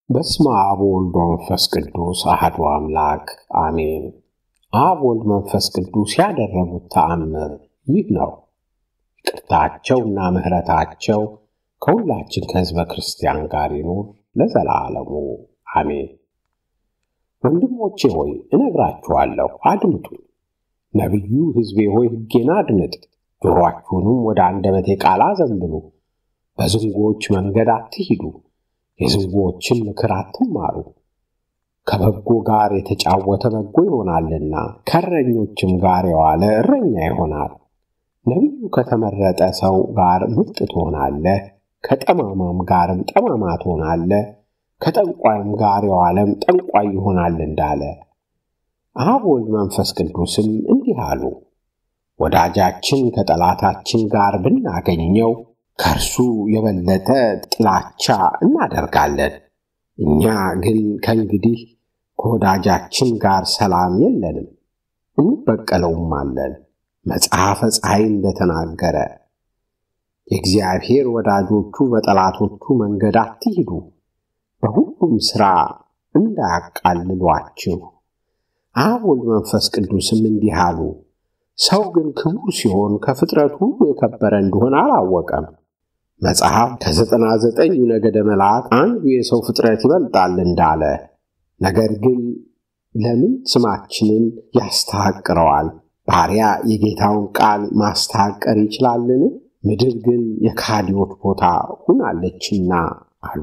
በስመ አብ ወወልድ ወመንፈስ ቅዱስ አሐዱ አምላክ አሜን። አብ ወልድ መንፈስ ቅዱስ ያደረጉት ተአምር ይህ ነው። ይቅርታቸውና ምሕረታቸው ከሁላችን ከሕዝበ ክርስቲያን ጋር ይኑር ለዘላለሙ አሜን። ወንድሞቼ ሆይ እነግራችኋለሁ፣ አድምጡ። ነቢዩ ሕዝቤ ሆይ ሕጌን አድምጥ፣ ጆሮአችሁንም ወደ አንደበቴ ቃል አዘንብሉ። በዝንጎዎች መንገድ አትሂዱ፣ የዝንጎዎችን ምክር አትማሩ። ከበጎ ጋር የተጫወተ በጎ ይሆናልና ከእረኞችም ጋር የዋለ እረኛ ይሆናል። ነቢዩ ከተመረጠ ሰው ጋር ምርጥ ትሆናለህ፣ ከጠማማም ጋርም ጠማማ ትሆናለህ፣ ከጠንቋይም ጋር የዋለም ጠንቋይ ይሆናል እንዳለ አብ ወልድ መንፈስ ቅዱስም እንዲህ አሉ። ወዳጃችን ከጠላታችን ጋር ብናገኘው ከእርሱ የበለጠ ጥላቻ እናደርጋለን። እኛ ግን ከእንግዲህ ከወዳጃችን ጋር ሰላም የለንም፣ እንበቀለውም አለን። መጽሐፈ ፀሐይ እንደተናገረ የእግዚአብሔር ወዳጆቹ በጠላቶቹ መንገድ አትሂዱ፣ በሁሉም ሥራ እንዳያቃልሏችሁ። አብ ወልድ መንፈስ ቅዱስም እንዲህ አሉ። ሰው ግን ክቡር ሲሆን ከፍጥረት ሁሉ የከበረ እንደሆነ አላወቀም። መጽሐፍ ከዘጠና ዘጠኙ ነገደ መላእክት አንዱ የሰው ፍጥረት ይበልጣል እንዳለ፣ ነገር ግን ለምን ስማችንን ያስተሐቅረዋል? ባሪያ የጌታውን ቃል ማስተሐቀር ይችላልን? ምድር ግን የካዲዎች ቦታ ሁናለችና አሉ።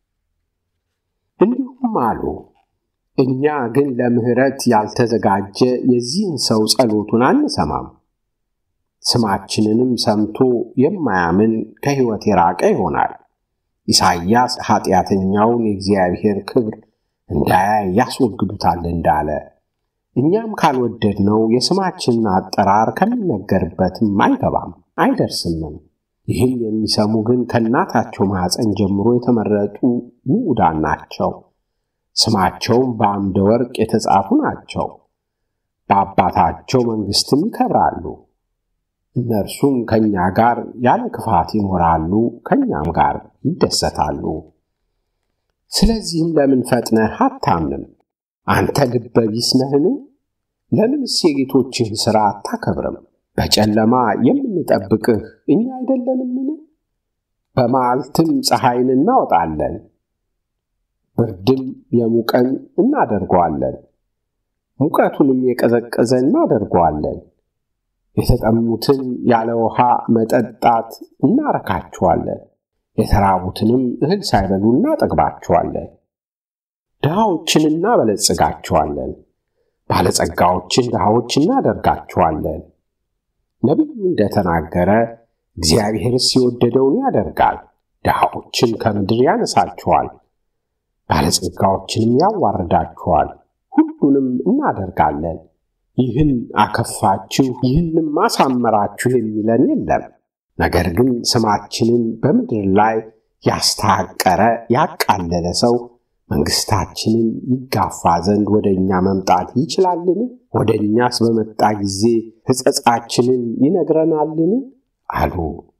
እንዲሁም አሉ እኛ ግን ለምሕረት ያልተዘጋጀ የዚህን ሰው ጸሎቱን አንሰማም። ስማችንንም ሰምቶ የማያምን ከሕይወት የራቀ ይሆናል። ኢሳይያስ ኀጢአተኛውን የእግዚአብሔር ክብር እንዳያይ ያስወግዱታል እንዳለ እኛም ካልወደድነው የስማችንን አጠራር ከሚነገርበትም አይገባም አይደርስምም። ይህን የሚሰሙ ግን ከእናታቸው ማኅፀን ጀምሮ የተመረጡ ንዑዳን ናቸው። ስማቸውም በአምደ ወርቅ የተጻፉ ናቸው። በአባታቸው መንግሥትም ይከብራሉ። እነርሱም ከእኛ ጋር ያለ ክፋት ይኖራሉ፣ ከእኛም ጋር ይደሰታሉ። ስለዚህም ለምን ፈጥነህ አታምንም? አንተ ልበ ቢስ ነህን? ለምንስ የጌቶችህን ሥራ አታከብርም? በጨለማ የምንጠብቅህ እኛ አይደለንምን? በመዓልትም ፀሐይን እናወጣለን ብርድም የሙቀን እናደርገዋለን፣ ሙቀቱንም የቀዘቀዘ እናደርገዋለን። የተጠሙትን ያለ ውሃ መጠጣት እናረካቸዋለን፣ የተራቡትንም እህል ሳይበሉ እናጠግባቸዋለን። ድሃዎችን እናበለጽጋቸዋለን፣ ባለጸጋዎችን ድሃዎች እናደርጋቸዋለን። ነቢዩ እንደተናገረ እግዚአብሔርስ የወደደውን ያደርጋል፣ ድሃዎችን ከምድር ያነሳቸዋል ባለጸጋዎችንም ያዋርዳችኋል። ሁሉንም እናደርጋለን። ይህን አከፋችሁ፣ ይህንም አሳመራችሁ የሚለን የለም። ነገር ግን ስማችንን በምድር ላይ ያስተሐቀረ ያቃለለ ሰው መንግሥታችንን ይጋፋ ዘንድ ወደ እኛ መምጣት ይችላልን? ወደ እኛስ በመጣ ጊዜ ሕጸጻችንን ይነግረናልን? አሉ።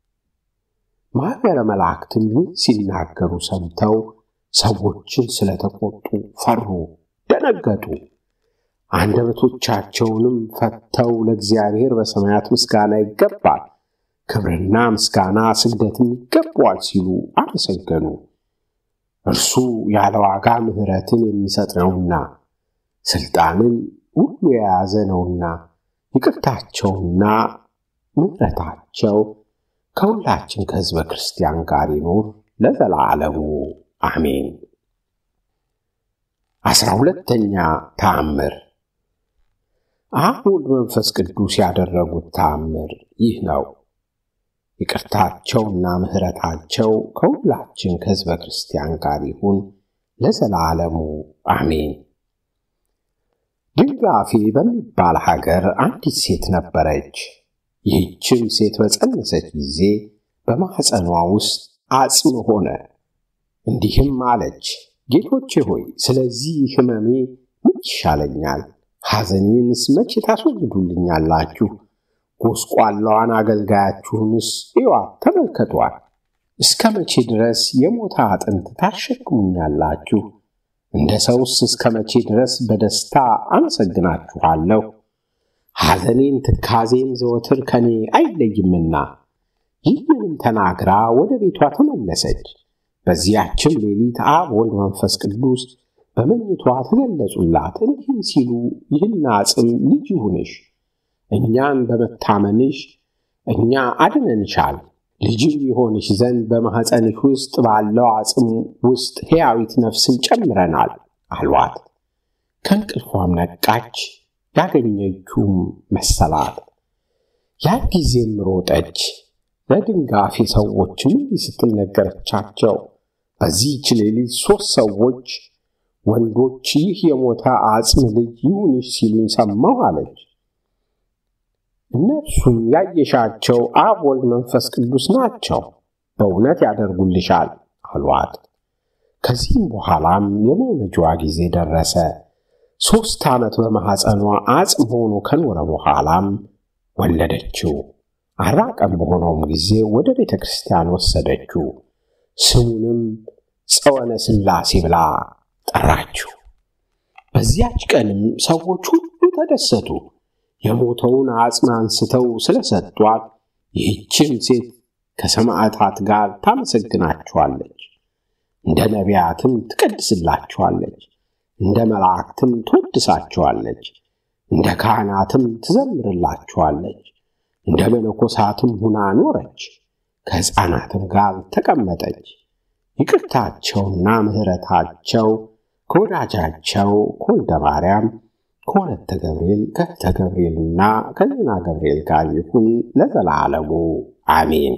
ማኅበረ መላእክትም ይህን ሲናገሩ ሰምተው ሰዎችን ስለተቆጡ ፈሩ፣ ደነገጡ። አንደበቶቻቸውንም ፈተው ለእግዚአብሔር በሰማያት ምስጋና ይገባል፣ ክብርና ምስጋና ስግደትም ይገባዋል ሲሉ አመሰገኑ። እርሱ ያለ ዋጋ ምሕረትን የሚሰጥ ነውና ሥልጣንን ሁሉ የያዘ ነውና ይቅርታቸውና ምሕረታቸው ከሁላችን ከሕዝበ ክርስቲያን ጋር ይኑር ለዘላለሙ አሜን። አስራ ሁለተኛ ተአምር አብ ወልድ መንፈስ ቅዱስ ያደረጉት ተአምር ይህ ነው። ይቅርታቸውና ምሕረታቸው ከሁላችን ከሕዝበ ክርስቲያን ጋር ይሁን ለዘላለሙ አሜን። ድንጋፌ በሚባል ሀገር አንዲት ሴት ነበረች። ይህችም ሴት በጸነሰች ጊዜ በማኅፀኗ ውስጥ አጽም ሆነ። እንዲህም አለች፣ ጌቶቼ ሆይ ስለዚህ ሕመሜ ምን ይሻለኛል? ሐዘኔንስ መቼ ታስወግዱልኛላችሁ? ጎስቋላዋን አገልጋያችሁንስ እዩዋት፣ ተመልከቷት። እስከ መቼ ድረስ የሞተ አጥንት ታሸክሙኛላችሁ? እንደ ሰውስ እስከ መቼ ድረስ በደስታ አመሰግናችኋለሁ? ሐዘኔን ትካዜም ዘወትር ከኔ አይለይምና። ይህንንም ተናግራ ወደ ቤቷ ተመለሰች። በዚያችም ሌሊት አብ ወልድ መንፈስ ቅዱስ በመኝቷ ተገለጹላት፣ እንዲህም ሲሉ ይህን አጽም ልጅ ይሁንሽ፣ እኛን በመታመንሽ እኛ አድነንሻል፣ ልጅም ይሆንሽ ዘንድ በማኅፀንሽ ውስጥ ባለው አጽም ውስጥ ሕያዊት ነፍስን ጨምረናል አሏት። ከእንቅልፏም ነቃች፣ ያገኘችውም መሰላት። ያን ጊዜም ሮጠች፣ ለድንጋፌ ሰዎችም እንዲህ ስትል ነገረቻቸው። በዚህች ሌሊት ሦስት ሰዎች ወንዶች ይህ የሞተ አጽም ልጅ ይሁንሽ ሲሉኝ ሰማሁ አለች። እነርሱም ያየሻቸው አብ ወልድ መንፈስ ቅዱስ ናቸው፣ በእውነት ያደርጉልሻል አሏት። ከዚህም በኋላም የመውለጃዋ ጊዜ ደረሰ። ሦስት ዓመት በማኅፀኗ አጽም ሆኖ ከኖረ በኋላም ወለደችው። አርባ ቀን በሆነውም ጊዜ ወደ ቤተ ክርስቲያን ወሰደችው። ስሙንም ጸወነ ሥላሴ ብላ ጠራችው። በዚያች ቀንም ሰዎች ሁሉ ተደሰቱ። የሞተውን አጽም አንስተው ስለሰጧት ይህችን ሴት ከሰማዕታት ጋር ታመሰግናቸዋለች። እንደ ነቢያትም ትቀድስላቸዋለች፣ እንደ መላእክትም ትወድሳቸዋለች፣ እንደ ካህናትም ትዘምርላቸዋለች። እንደ መነኮሳትም ሁና ኖረች። ከሕፃናትም ጋር ተቀመጠች። ይቅርታቸውና ምሕረታቸው ከወዳጃቸው ከወልደ ማርያም ከወለተ ገብርኤል ከእህተ ገብርኤልና ከዜና ገብርኤል ጋር ይሁን ለዘላለሙ አሜን።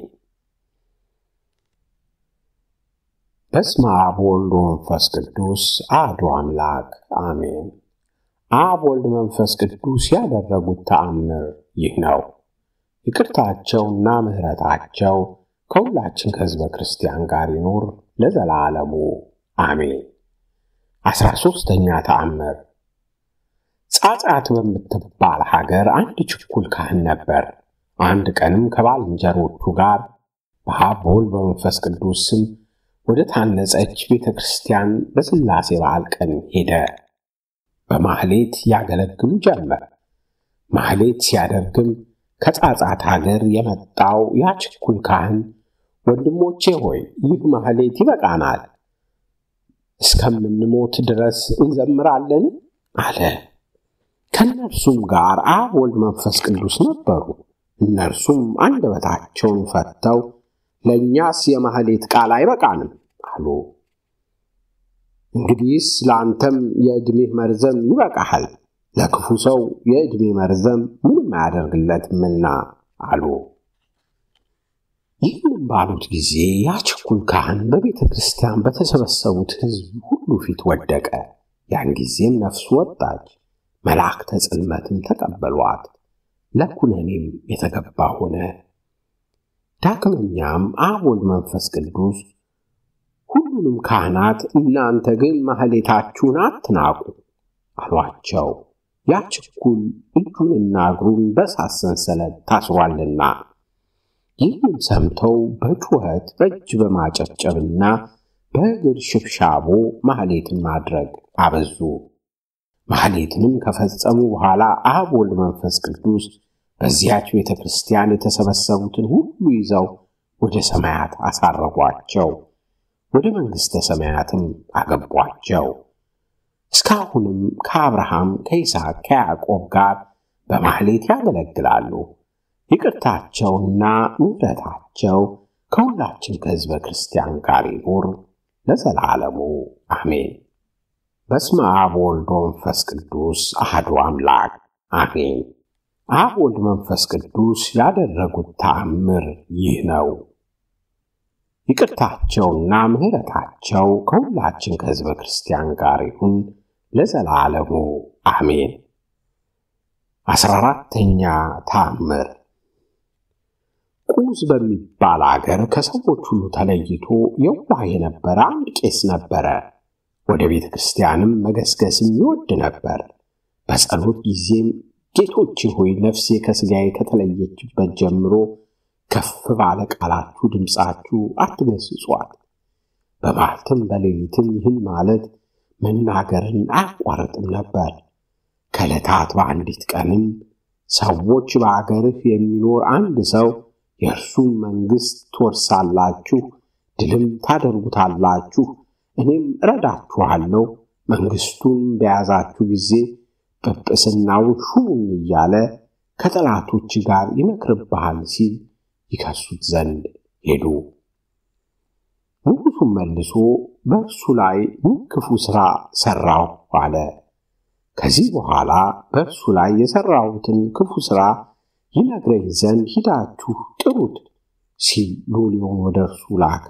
በስመ አብ ወልድ መንፈስ ቅዱስ አሐዱ አምላክ አሜን። አብ ወልድ መንፈስ ቅዱስ ያደረጉት ተአምር ይህ ነው። ይቅርታቸውና ምሕረታቸው ከሁላችን ከሕዝበ ክርስቲያን ጋር ይኑር ለዘላለሙ አሜን። አስራ ሦስተኛ ተአምር ጻጻት በምትባል ሀገር አንድ ችኩል ካህን ነበር። አንድ ቀንም ከባልንጀሮቹ ጋር በአብ በወልድ በመንፈስ ቅዱስ ስም ወደ ታነጸች ቤተ ክርስቲያን በሥላሴ በዓል ቀን ሄደ። በማህሌት ያገለግሉ ጀመር። ማህሌት ሲያደርግም ከጻጻት ሀገር የመጣው ያ ችኩል ካህን ወንድሞቼ ሆይ ይህ ማህሌት ይበቃናል፣ እስከምንሞት ድረስ እንዘምራለን አለ። ከእነርሱም ጋር አብ ወልድ መንፈስ ቅዱስ ነበሩ። እነርሱም አንደበታቸውን ፈተው ለእኛስ የማህሌት ቃል አይበቃንም አሉ። እንግዲህስ ለአንተም የዕድሜህ መርዘም ይበቃሃል፣ ለክፉ ሰው የዕድሜ መርዘም ምንም አያደርግለትምና አሉ። ይህንም ባሉት ጊዜ ያ ችኩል ካህን በቤተ ክርስቲያን በተሰበሰቡት ሕዝብ ሁሉ ፊት ወደቀ። ያን ጊዜም ነፍሱ ወጣች። መላእክተ ጽልመትም ተቀበሏት፣ ለኩነኔም የተገባ ሆነ። ዳግመኛም አብ ወልድ መንፈስ ቅዱስ ሁሉንም ካህናት እናንተ ግን ማህሌታችሁን አትናቁ አሏቸው። ያ ችኩል እጁንና እግሩን በእሳት ሰንሰለት ታስሯልና። ይህንም ሰምተው በጩኸት በእጅ በማጨብጨብና በእግር ሽብሻቦ ማህሌትን ማድረግ አበዙ። ማህሌትንም ከፈጸሙ በኋላ አብ ወልድ መንፈስ ቅዱስ በዚያች ቤተ ክርስቲያን የተሰበሰቡትን ሁሉ ይዘው ወደ ሰማያት አሳረጓቸው፣ ወደ መንግሥተ ሰማያትም አገቧቸው። እስካሁንም ከአብርሃም ከይስሐቅ፣ ከያዕቆብ ጋር በማህሌት ያገለግላሉ። ይቅርታቸውና ምሕረታቸው ከሁላችን ከሕዝበ ክርስቲያን ጋር ይኑር ለዘላለሙ አሜን። በስመ አብ ወልድ መንፈስ ቅዱስ አሐዱ አምላክ አሜን። አብ ወልድ መንፈስ ቅዱስ ያደረጉት ተአምር ይህ ነው። ይቅርታቸውና ምሕረታቸው ከሁላችን ከሕዝበ ክርስቲያን ጋር ይሁን ለዘላለሙ አሜን። አስራ አራተኛ ተአምር ቁዝ በሚባል አገር ከሰዎች ሁሉ ተለይቶ የዋህ የነበረ አንድ ቄስ ነበረ። ወደ ቤተ ክርስቲያንም መገስገስም ይወድ ነበር። በጸሎት ጊዜም ጌቶቼ ሆይ ነፍሴ ከሥጋዬ ከተለየችበት ጀምሮ ከፍ ባለ ቃላችሁ ድምፃችሁ አትገስጿት። በማለትም በሌሊትም ይህን ማለት መናገርን አያቋርጥም ነበር። ከዕለታት በአንዲት ቀንም ሰዎች በአገርህ የሚኖር አንድ ሰው የእርሱን መንግሥት ትወርሳላችሁ፣ ድልም ታደርጉታላችሁ፣ እኔም እረዳችኋለሁ፣ መንግሥቱን በያዛችሁ ጊዜ ጵጵስናውን ሹሙኝ እያለ ከጠላቶች ጋር ይመክርብሃል ሲል ይከሱት ዘንድ ሄዱ። ንጉሡም መልሶ በእርሱ ላይ ምን ክፉ ሥራ ሠራሁ አለ። ከዚህ በኋላ በእርሱ ላይ የሠራሁትን ክፉ ሥራ ይነግረኝ ዘንድ ሂዳችሁ ጥሩት ሲል ሎሌውን ወደ እርሱ ላከ።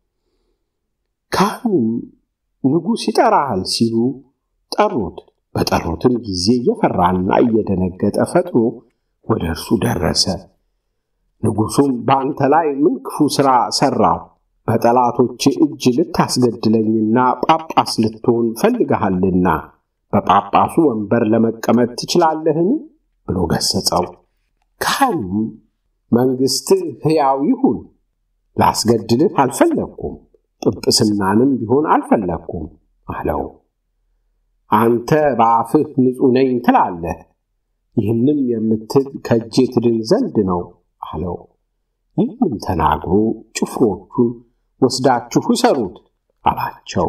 ካህኑም ንጉሥ ይጠራሃል ሲሉ ጠሩት። በጠሩትም ጊዜ እየፈራና እየደነገጠ ፈጥኖ ወደ እርሱ ደረሰ። ንጉሡም በአንተ ላይ ምን ክፉ ሥራ ሠራሁ? በጠላቶች እጅ ልታስገድለኝና ጳጳስ ልትሆን ፈልገሃልና በጳጳሱ ወንበር ለመቀመጥ ትችላለህን? ብሎ ገሠጸው። ካህኑም መንግሥትህ ሕያው ይሁን፣ ላስገድልህ አልፈለግኩም፣ ጵጵስናንም ቢሆን አልፈለግኩም አለው። አንተ በአፍህ ንጹሕ ነኝ ትላለህ፣ ይህንም የምትል ከእጄ ትድን ዘንድ ነው አለው። ይህንም ተናግሮ ጭፍሮቹን ወስዳችሁ እሰሩት አላቸው።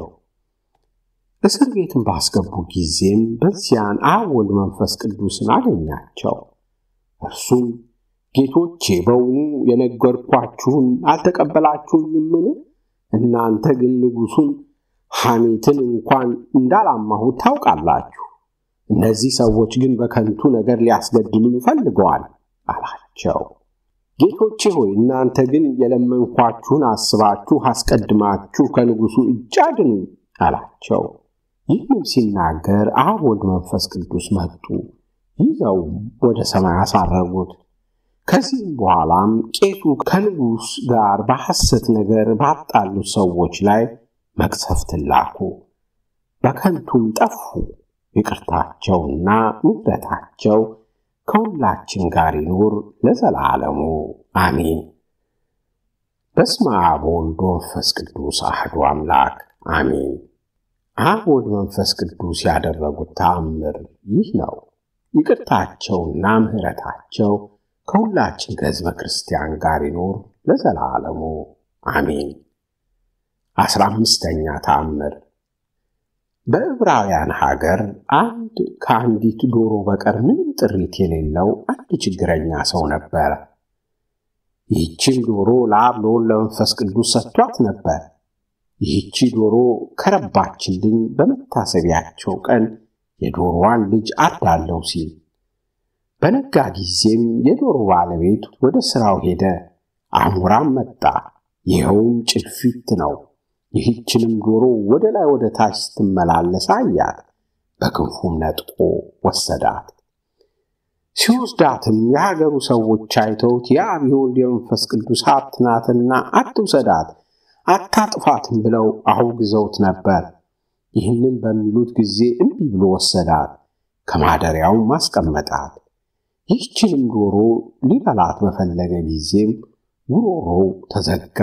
እስር ቤትን ባስገቡ ጊዜም በዚያን አብ ወልድ መንፈስ ቅዱስን አገኛቸው። እርሱም ጌቶቼ በውኑ የነገርኳችሁን አልተቀበላችሁኝምን? እናንተ ግን ንጉሡን ሐሜትን እንኳን እንዳላማሁት ታውቃላችሁ። እነዚህ ሰዎች ግን በከንቱ ነገር ሊያስገድሉኝ ፈልገዋል አላቸው። ጌቶቼ ሆይ እናንተ ግን የለመንኳችሁን አስባችሁ አስቀድማችሁ ከንጉሡ እጅ አድኑኝ አላቸው። ይህንም ሲናገር አብ ወልድ መንፈስ ቅዱስ መጡ፣ ይዘውም ወደ ሰማይ አሳረጉት። ከዚህም በኋላም ቄሱ ከንጉሥ ጋር በሐሰት ነገር ባጣሉት ሰዎች ላይ መቅሰፍትን ላኩ፣ በከንቱም ጠፉ። ይቅርታቸውና ምሕረታቸው ከሁላችን ጋር ይኑር ለዘላለሙ አሜን። በስመ አብ ወወልድ ወመንፈስ ቅዱስ አሐዱ አምላክ አሜን። አብ ወልድ መንፈስ ቅዱስ ያደረጉት ተአምር ይህ ነው። ይቅርታቸውና ምሕረታቸው ከሁላችን ከሕዝበ ክርስቲያን ጋር ይኑር ለዘላለሙ አሜን። አስራ አምስተኛ ተአምር በዕብራውያን ሀገር አንድ ከአንዲት ዶሮ በቀር ምንም ጥሪት የሌለው አንድ ችግረኛ ሰው ነበረ። ይህችን ዶሮ ለአብ ለወልድ ለመንፈስ ቅዱስ ሰጥቷት ነበር። ይህቺ ዶሮ ከረባችልኝ በመታሰቢያቸው ቀን የዶሮዋን ልጅ አርዳለሁ ሲል በነጋ ጊዜም የዶሮ ባለቤት ወደ ሥራው ሄደ። አሞራም መጣ፣ ይኸውም ጭልፊት ነው። ይህችንም ዶሮ ወደ ላይ ወደ ታች ስትመላለስ አያት፣ በክንፉም ነጥቆ ወሰዳት። ሲወስዳትም የሀገሩ ሰዎች አይተውት የአብ የወልድ የመንፈስ ቅዱስ ሀብት ናትና አትውሰዳት፣ አታጥፋትም ብለው አውግዘውት ነበር። ይህንም በሚሉት ጊዜ እምቢ ብሎ ወሰዳት፣ ከማደሪያውም አስቀመጣት። ይህችንም ዶሮ ሊበላት በፈለገ ጊዜም ጉሮሮው ተዘጋ።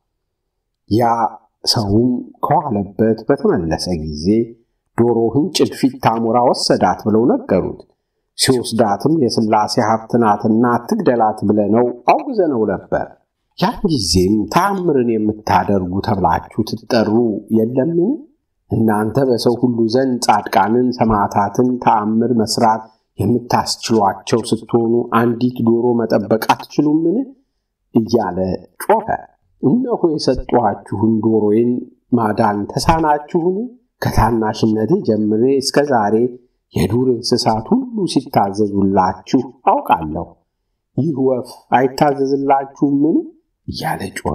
ያ ሰውም ከዋለበት በተመለሰ ጊዜ ዶሮህን ጭልፊት አሞራ ወሰዳት ብለው ነገሩት። ሲወስዳትም የሥላሴ ሀብት ናትና አትግደላት ብለነው አውግዘነው ነበር። ያን ጊዜም ተአምርን የምታደርጉ ተብላችሁ ትጠሩ የለምን? እናንተ በሰው ሁሉ ዘንድ ጻድቃንን፣ ሰማዕታትን ተአምር መስራት የምታስችሏቸው ስትሆኑ አንዲት ዶሮ መጠበቅ አትችሉምን? እያለ ጮኸ። እነሆ የሰጧችሁን ዶሮዬን ማዳን ተሳናችሁን? ከታናሽነቴ ጀምሬ እስከ ዛሬ የዱር እንስሳት ሁሉ ሲታዘዙላችሁ አውቃለሁ። ይህ ወፍ አይታዘዝላችሁምን? እያለ ጮኸ።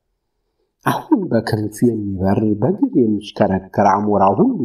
አሁን በክንፍ የሚበር በግር የሚሽከረከር አሞራ ሁሉ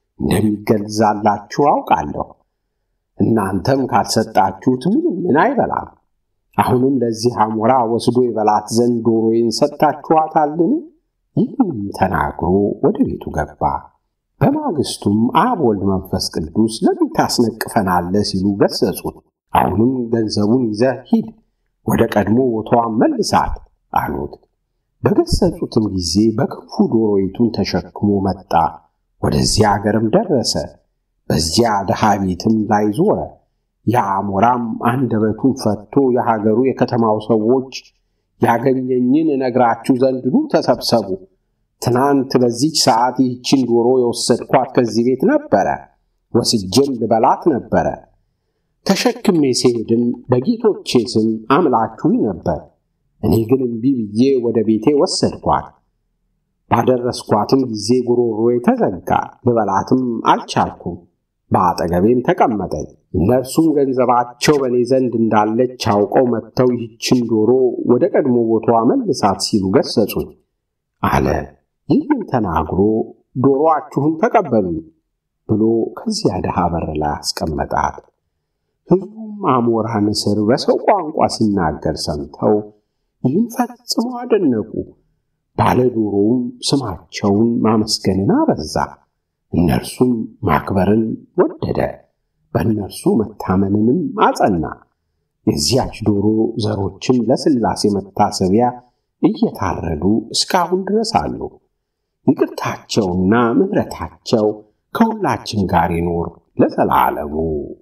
እንደሚገዛላችሁ አውቃለሁ። እናንተም ካልሰጣችሁት ምንም ምን አይበላም። አሁንም ለዚህ አሞራ ወስዶ ይበላት ዘንድ ዶሮዬን ሰጥታችኋታልን? ይህንም ተናግሮ ወደ ቤቱ ገባ። በማግስቱም አብ ወልድ መንፈስ ቅዱስ ለምን ታስነቅፈናለህ ሲሉ ገሰጹት። አሁንም ገንዘቡን ይዘህ ሂድ፣ ወደ ቀድሞ ቦታዋን መልሳት አሉት። በገሰጹትም ጊዜ በክንፉ ዶሮይቱን ተሸክሞ መጣ። ወደዚያ አገርም ደረሰ። በዚያ ድሃ ቤትም ላይ ዞረ። የአሞራም አንደበቱን ፈቶ የሀገሩ የከተማው ሰዎች ያገኘኝን እነግራችሁ ዘንድ ኑ ተሰብሰቡ። ትናንት በዚች ሰዓት ይህችን ዶሮ የወሰድኳት ከዚህ ቤት ነበረ፣ ወስጄም ልበላት ነበረ። ተሸክሜ ስሄድም በጌቶቼ ስም አምላችሁኝ ነበር። እኔ ግን እምቢ ብዬ ወደ ቤቴ ወሰድኳት። ባደረስኳትም ጊዜ ጉሮሮዬ ተዘጋ፣ ልበላትም አልቻልኩም። በአጠገቤም ተቀመጠኝ። እነርሱም ገንዘባቸው በእኔ ዘንድ እንዳለች አውቀው መጥተው ይህችን ዶሮ ወደ ቀድሞ ቦታዋ መልሳት ሲሉ ገሰጹኝ አለ። ይህን ተናግሮ ዶሮአችሁን ተቀበሉኝ ብሎ ከዚያ ድሃ በር ላይ አስቀመጣት። ሕዝቡም አሞራ ንስር በሰው ቋንቋ ሲናገር ሰምተው ይህን ፈጽመው አደነቁ። ባለ ዶሮውም ስማቸውን ማመስገንን አበዛ። እነርሱም ማክበርን ወደደ፣ በእነርሱ መታመንንም አጸና። የዚያች ዶሮ ዘሮችም ለሥላሴ መታሰቢያ እየታረዱ እስካሁን ድረስ አሉ። ይቅርታቸውና ምሕረታቸው ከሁላችን ጋር ይኖር ለዘላለሙ